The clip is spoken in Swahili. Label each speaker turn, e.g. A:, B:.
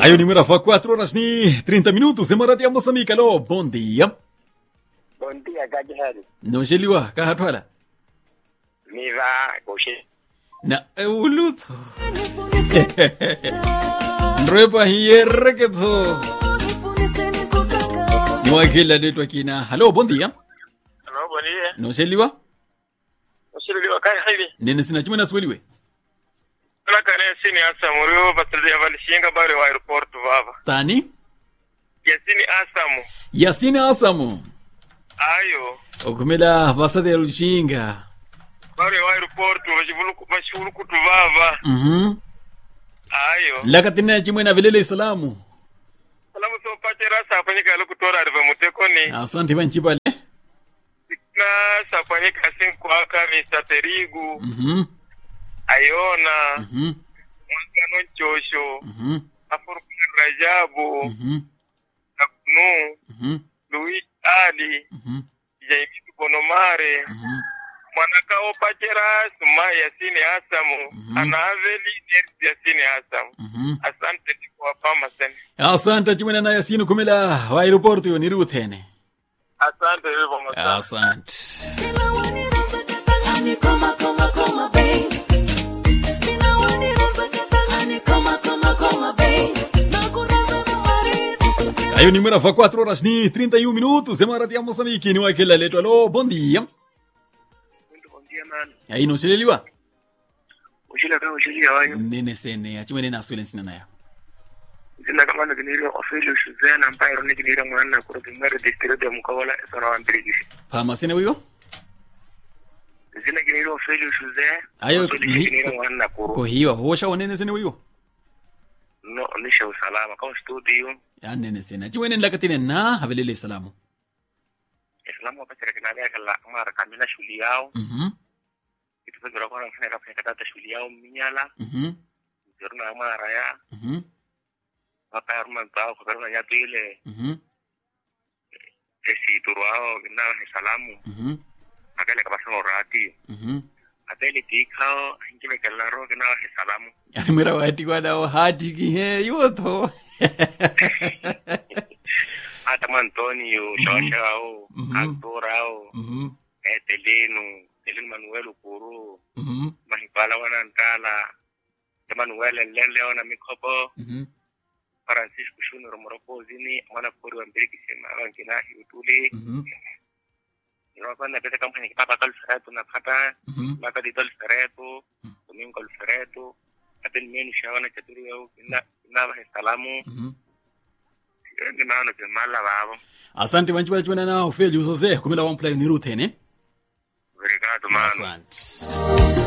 A: Aí o número foi 4 horas e 30 minutos. Em Moradia, Moçambique. Alô, bom dia.
B: Bom dia, Gajihari.
A: Não cheliwa, kahatwala.
B: Miva, Goshe.
A: Na, eu luto. Nrepa hierre que to. Mwakila letu akina. Alô, bom dia.
B: Alô, bom dia.
A: Não cheliwa.
B: Usiriliwa Gajihari.
A: Nene sina chimena sweliwe.
B: Kula kane sini Asamu, rio basildi avalishinga bari wa aeroport vava.
A: Tani?
B: Yasini Asamu.
A: Yasini Asamu.
B: Ayo.
A: Okumela vasade ya Lushinga.
B: Bari wa aeroport vashivuluku vashivulukutu vava.
A: Mhm.
B: Ayo.
A: Lakatina chimwena vilele salamu.
B: Salamu so pachera sapanyika yalukutora ariva mutekoni.
A: Asante banchipale.
B: Na sapanyika sinkwaka Mr. Terigu.
A: Mhm.
B: Ayona.
A: Mhm.
B: Mwangano Nchosho.
A: Mhm.
B: Afurukun Rajabu.
A: Mhm.
B: Nakunu.
A: Mhm.
B: Luis Ali.
A: Mhm.
B: Jaimitu Bonomare.
A: Mhm.
B: mwanakao pachera suma yasini asamu
A: Mhm.
B: anaveli nersi yasini asamu
A: Mhm.
B: asante ndikuwapama sene
A: Asante chimwena na Yasini kumela wa aeroporto yo niruthene.
B: asante vivomasa
A: Asante. Aí o número foi 4 horas e 31 minutos. Em Moradia, Moçambique. Ni wakila letu. Alô, bom dia. Aí não cheliwa.
B: ushila ka ushili yawanyu
A: Nene sene. Achimwene na swelen sina nayo.
B: zina kamana kiniri ofeli ushuzena mpairo ni kiniri mwana kuro kimwere district ya mukawala esona wa mbirigisi
A: Pama sene wiyo?
B: zina kiniri ofeli ushuze
A: Ayo,
B: ofeli
A: ni-
B: kiniri mwana kuro
A: Ko hiwa. Hosha wa nene sene wiyo?
B: no nisha usalama kama studio
A: Ya nene sene. Achimwene lakatine na havilele salamu.
B: islamu wakachira kinali kala mara kamina shuli yao
A: Mhm.
B: kitufekira kwa nafanya kafanya katata shuli yao minyala
A: Mhm.
B: ziruna mara ya
A: Mhm.
B: mapayaruma ntao kuperuna nyatu ile
A: Mhm.
B: esiturwao kinao ni salamu
A: Mhm.
B: akele kabasano rati
A: Mhm.
B: atele tikao hinkibe kelaro kinao ni salamu
A: Yani mwera wati kwa dao hati ki he yoto.
B: hata mantonio shawashao
A: Mhm.
B: aktorao
A: Mhm.
B: etelenu telenu manuel kuru
A: Mhm.
B: mahipala wanantala te manuel leleo na mikopo
A: Mhm.
B: francisco shunuro morokozini mwana kori wa mbili kisema wankina hiutuli
A: Mhm.
B: inawapanda pesa kampani kipapa kalfereto napata
A: Mhm.
B: maka dito alfereto domingo alfereto aten menu shawana chaturi yau ina ina ba salamu
A: Mhm.
B: ngina no ke mala babo
A: Asante wanchibala chimwena na ofeli uzoze kumela wamplay niruthene.
B: obrigado mano
A: Asante.